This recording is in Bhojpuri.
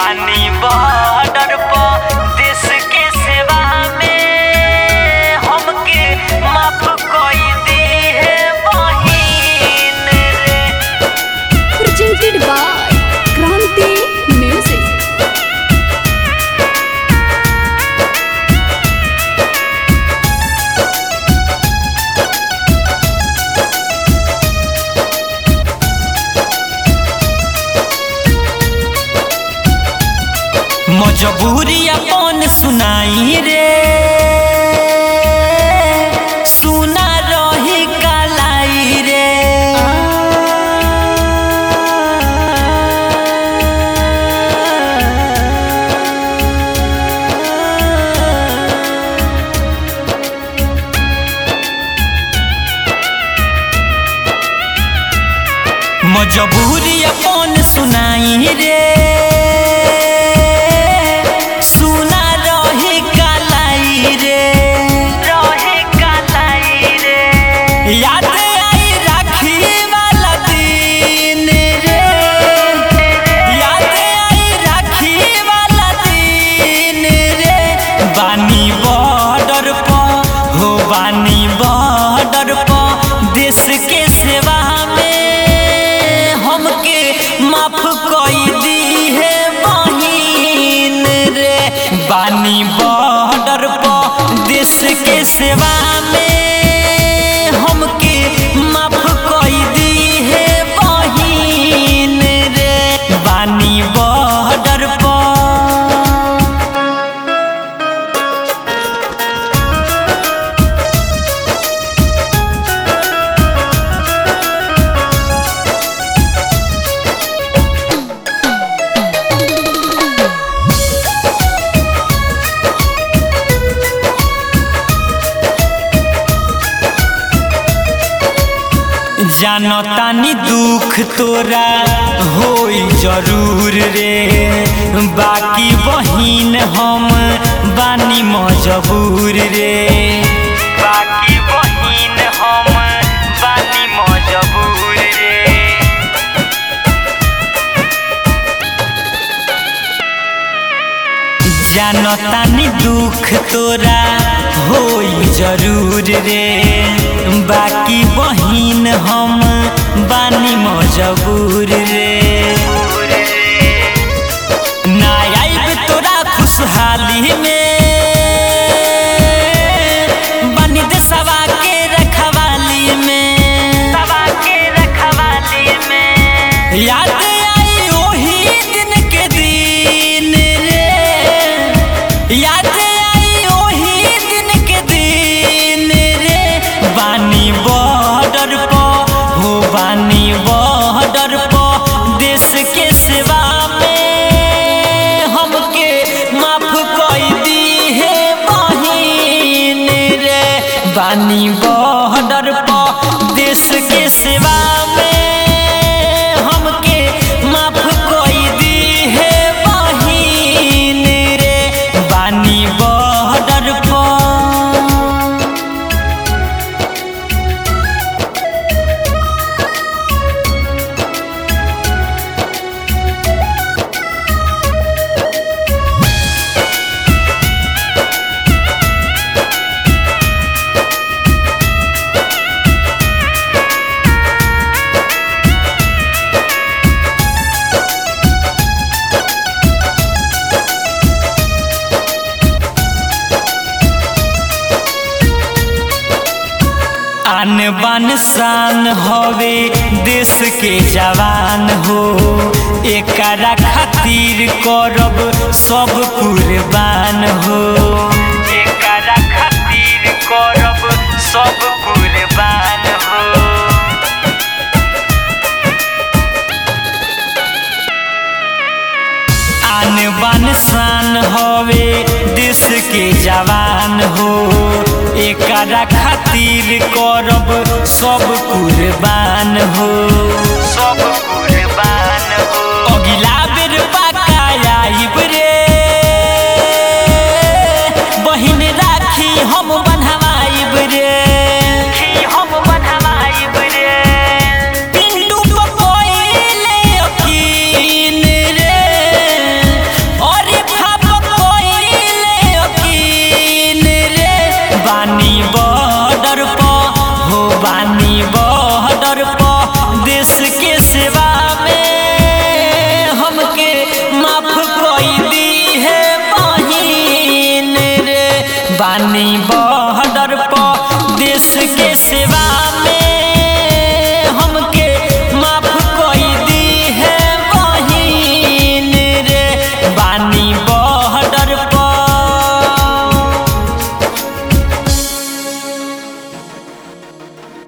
बानी बॉर्डर पर देश के सेवा में हमके माफ कई दी है बहिन रे presented by Kranti Music. मजबूरी अपन सुनाई रे सुना रही कलाई रे मजबूरी अपन सुनाई रे सुना रही कलाई रे रही कलाई रे याद आई राखी वाला दिन रे याद आई राखी वाला दिन रे बानी बॉर्डर पर हो बानी बॉर्डर पर देश के सेवा में हमके माफ कई दी है बहिन रे बानी बॉर्डर पर देश के सेवा में हमके माफ कई दी है बहिन रे बानी बॉर्डर पर जानतानी दुख तोरा होई जरूर रे बाकी बहिन हम बानी मजबूर रे बाकी बहिन हम बानी मजबूर रे जानतानी दुख तोरा होई जरूर रे बाकी बहिन हम बानी मजबूर रे ना आइब तोरा खुशहाली में बनी देशवा के रखवाली में सवा के रखवाली में याद आई ओही दिन के दिन रे याद आई ओही दिन के दिन रे बानी बॉर्डर पर हो बानी बॉर्डर पर देश के सेवा में हमके माफ कई दी है बहिन रे बानी बॉर्डर पर देश के सेवा में हमके माफ कई दी है बहिन रे बानी बॉर्डर पर आन बान शान हवे देश के जवान हो एकरा खातिर करब सब कुर्बान हो एकरा खातिर करब सब कुर्बान हो आन बान शान हवे देश के जवान हो एकरा खातिर करब सब कुर्बान हो सब कुर्बान हो अगिला बेर पाका आइब रे बहिन राखी हम बन्हवाइब रे हम बन्हवाइब रे पिंडू पपइले यकीन रे बानी बॉर्डर पर देश के सेवा